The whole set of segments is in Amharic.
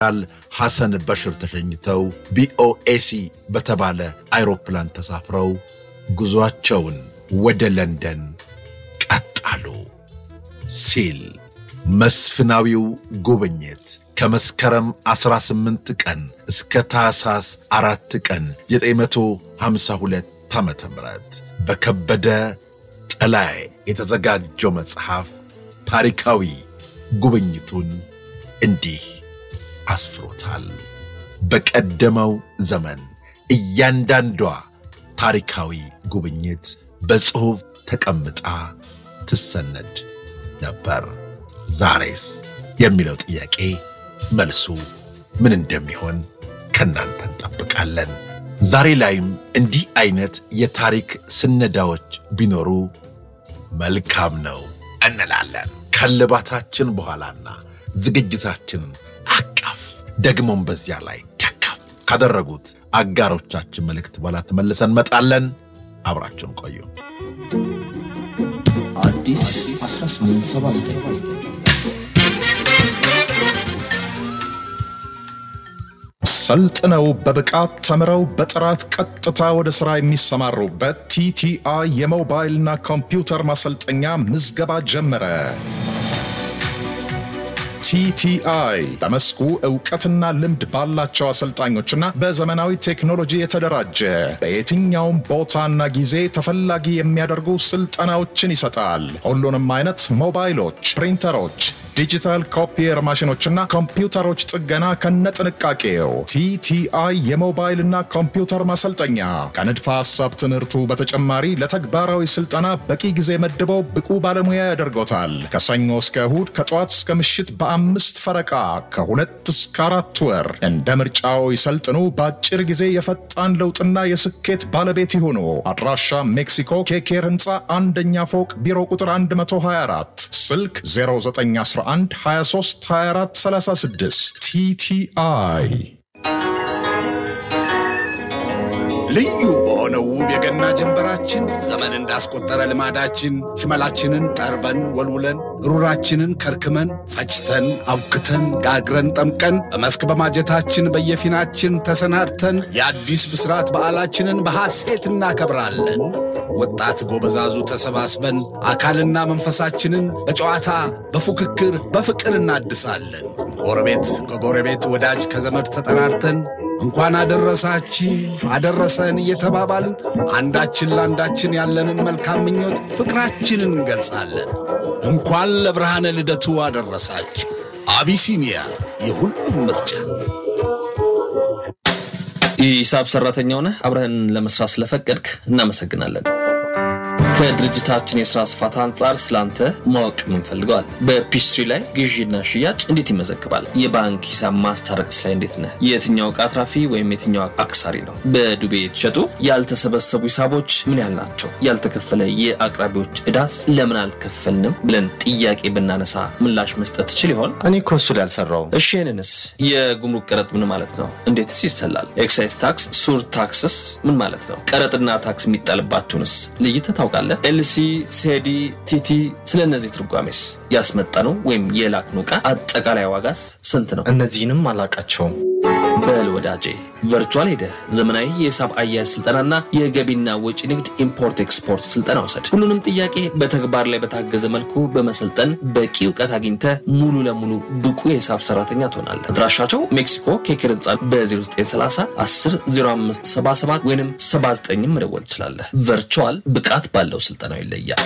ጀነራል ሐሰን በሽር ተሸኝተው ቢኦኤሲ በተባለ አይሮፕላን ተሳፍረው ጉዞአቸውን ወደ ለንደን ቀጣሉ ሲል መስፍናዊው ጉብኝት ከመስከረም 18 ቀን እስከ ታኅሳስ አራት ቀን 952 ዓ ም በከበደ ጥላይ የተዘጋጀው መጽሐፍ ታሪካዊ ጉብኝቱን እንዲህ አስፍሮታል። በቀደመው ዘመን እያንዳንዷ ታሪካዊ ጉብኝት በጽሑፍ ተቀምጣ ትሰነድ ነበር። ዛሬስ የሚለው ጥያቄ መልሱ ምን እንደሚሆን ከእናንተ እንጠብቃለን። ዛሬ ላይም እንዲህ አይነት የታሪክ ስነዳዎች ቢኖሩ መልካም ነው እንላለን። ከልባታችን በኋላና ዝግጅታችን አቀፍ ደግሞም በዚያ ላይ ደገፍ ካደረጉት አጋሮቻችን መልእክት በኋላ ተመልሰን እንመጣለን። አብራችሁን ቆዩ። አዲስ 1879 ሰልጥነው በብቃት ተምረው በጥራት ቀጥታ ወደ ሥራ የሚሰማሩበት ቲቲአይ የሞባይልና ኮምፒውተር ማሰልጠኛ ምዝገባ ጀመረ። ቲቲአይ በመስኩ እውቀትና ልምድ ባላቸው አሰልጣኞችና በዘመናዊ ቴክኖሎጂ የተደራጀ በየትኛውም ቦታና ጊዜ ተፈላጊ የሚያደርጉ ስልጠናዎችን ይሰጣል። ሁሉንም አይነት ሞባይሎች፣ ፕሪንተሮች፣ ዲጂታል ኮፒየር ማሽኖችና ኮምፒውተሮች ጥገና ከነጥንቃቄው። ቲቲአይ የሞባይልና ኮምፒውተር ማሰልጠኛ ከንድፈ ሐሳብ ትምህርቱ በተጨማሪ ለተግባራዊ ስልጠና በቂ ጊዜ መድበው ብቁ ባለሙያ ያደርጎታል። ከሰኞ እስከ እሁድ ከጠዋት እስከ ምሽት በአምስት ፈረቃ ከሁለት እስከ አራት ወር እንደ ምርጫው ይሰልጥኑ። በአጭር ጊዜ የፈጣን ለውጥና የስኬት ባለቤት ይሁኑ። አድራሻ ሜክሲኮ ኬኬር ህንፃ አንደኛ ፎቅ ቢሮ ቁጥር 124 ስልክ 0911 23 24 36 ቲቲአይ ልዩ በሆነው ውብ የገና ጀንበራችን ዘመን እንዳስቆጠረ ልማዳችን ሽመላችንን ጠርበን ወልውለን ሩራችንን ከርክመን ፈጭተን አብክተን ጋግረን ጠምቀን በመስክ በማጀታችን በየፊናችን ተሰናድተን የአዲስ ብስራት በዓላችንን በሐሴት እናከብራለን። ወጣት ጎበዛዙ ተሰባስበን አካልና መንፈሳችንን በጨዋታ በፉክክር በፍቅር እናድሳለን። ጎረቤት ከጎረቤት ወዳጅ ከዘመድ ተጠራርተን እንኳን አደረሳችሁ አደረሰን እየተባባልን አንዳችን ለአንዳችን ያለንን መልካም ምኞት ፍቅራችንን እንገልጻለን። እንኳን ለብርሃነ ልደቱ አደረሳችሁ። አቢሲኒያ የሁሉም ምርጫ። የሂሳብ ሰራተኛ ሆነህ አብረህን ለመስራት ስለፈቀድክ እናመሰግናለን። ከድርጅታችን የስራ ስፋት አንጻር ስላንተ ማወቅ የምንፈልገዋል። በፒስትሪ ላይ ግዢና ሽያጭ እንዴት ይመዘግባል? የባንክ ሂሳብ ማስታረቅስ ላይ እንዴት ነህ? የትኛው ዕቃ አትራፊ ወይም የትኛው አክሳሪ ነው? በዱቤ የተሸጡ ያልተሰበሰቡ ሂሳቦች ምን ያህል ናቸው? ያልተከፈለ የአቅራቢዎች ዕዳስ ለምን አልከፈልንም ብለን ጥያቄ ብናነሳ ምላሽ መስጠት ትችል ይሆን? እኔ እኮ እሱ ላይ አልሰራውም። እሺ ይህንንስ የጉምሩክ ቀረጥ ምን ማለት ነው? እንዴትስ ይሰላል? ኤክሳይዝ ታክስ፣ ሱር ታክስስ ምን ማለት ነው? ቀረጥና ታክስ የሚጣልባቸውንስ ለይተህ ታውቃለህ? ኤልሲ፣ ሴዲ፣ ቲቲ ስለ እነዚህ ትርጓሜስ? ያስመጣነው ወይም የላክነው ዕቃ አጠቃላይ ዋጋስ ስንት ነው? እነዚህንም አላቃቸውም። በል ወዳጄ ቨርቹዋል ሄደህ ዘመናዊ የሂሳብ አያያዝ ስልጠናና የገቢና ወጪ ንግድ ኢምፖርት ኤክስፖርት ስልጠና ውሰድ። ሁሉንም ጥያቄ በተግባር ላይ በታገዘ መልኩ በመሰልጠን በቂ እውቀት አግኝተህ ሙሉ ለሙሉ ብቁ የሂሳብ ሰራተኛ ትሆናለህ። አድራሻቸው ሜክሲኮ ኬክር ህንፃ በ0930 10 05 77 ወይም 79 መደወል ትችላለህ። ቨርቹዋል ብቃት ባለው ስልጠናው ይለያል።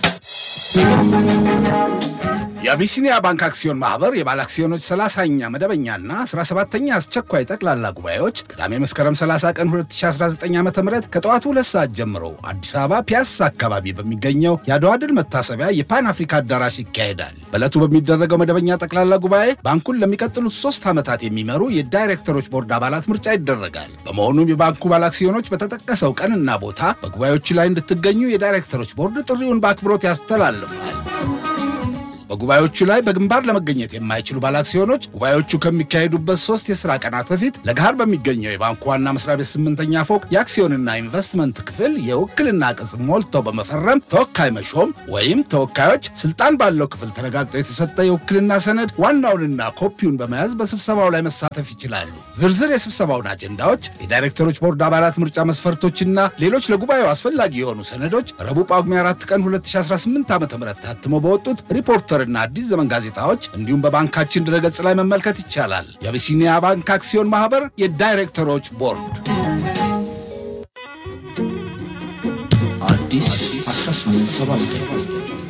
የአቢሲኒያ ባንክ አክሲዮን ማህበር የባለ አክሲዮኖች 30ኛ መደበኛና 17ኛ አስቸኳይ ጠቅላላ ጉባኤዎች ቅዳሜ መስከረም 30 ቀን 2019 ዓ ም ከጠዋቱ ሁለት ሰዓት ጀምሮ አዲስ አበባ ፒያሳ አካባቢ በሚገኘው የአድዋ ድል መታሰቢያ የፓን አፍሪካ አዳራሽ ይካሄዳል። በዕለቱ በሚደረገው መደበኛ ጠቅላላ ጉባኤ ባንኩን ለሚቀጥሉት ሶስት ዓመታት የሚመሩ የዳይሬክተሮች ቦርድ አባላት ምርጫ ይደረጋል። በመሆኑም የባንኩ ባለ አክሲዮኖች በተጠቀሰው ቀንና ቦታ በጉባኤዎቹ ላይ እንድትገኙ የዳይሬክተሮች ቦርድ ጥሪውን በአክብሮት ያስተላልፋል። በጉባኤዎቹ ላይ በግንባር ለመገኘት የማይችሉ ባለአክሲዮኖች ጉባኤዎቹ ከሚካሄዱበት ሶስት የሥራ ቀናት በፊት ለገሃር በሚገኘው የባንኩ ዋና መስሪያ ቤት ስምንተኛ ፎቅ የአክሲዮንና ኢንቨስትመንት ክፍል የውክልና ቅጽ ሞልተው በመፈረም ተወካይ መሾም ወይም ተወካዮች ስልጣን ባለው ክፍል ተረጋግጦ የተሰጠ የውክልና ሰነድ ዋናውንና ኮፒውን በመያዝ በስብሰባው ላይ መሳተፍ ይችላሉ። ዝርዝር የስብሰባውን አጀንዳዎች፣ የዳይሬክተሮች ቦርድ አባላት ምርጫ መስፈርቶችና ሌሎች ለጉባኤው አስፈላጊ የሆኑ ሰነዶች ረቡዕ ጳጉሜ 4 ቀን 2018 ዓ ም ታትሞ በወጡት ሪፖርተርና አዲስ ዘመን ጋዜጣዎች እንዲሁም በባንካችን ድረገጽ ላይ መመልከት ይቻላል። የአቢሲኒያ ባንክ አክሲዮን ማህበር የዳይሬክተሮች ቦርድ አዲስ 1879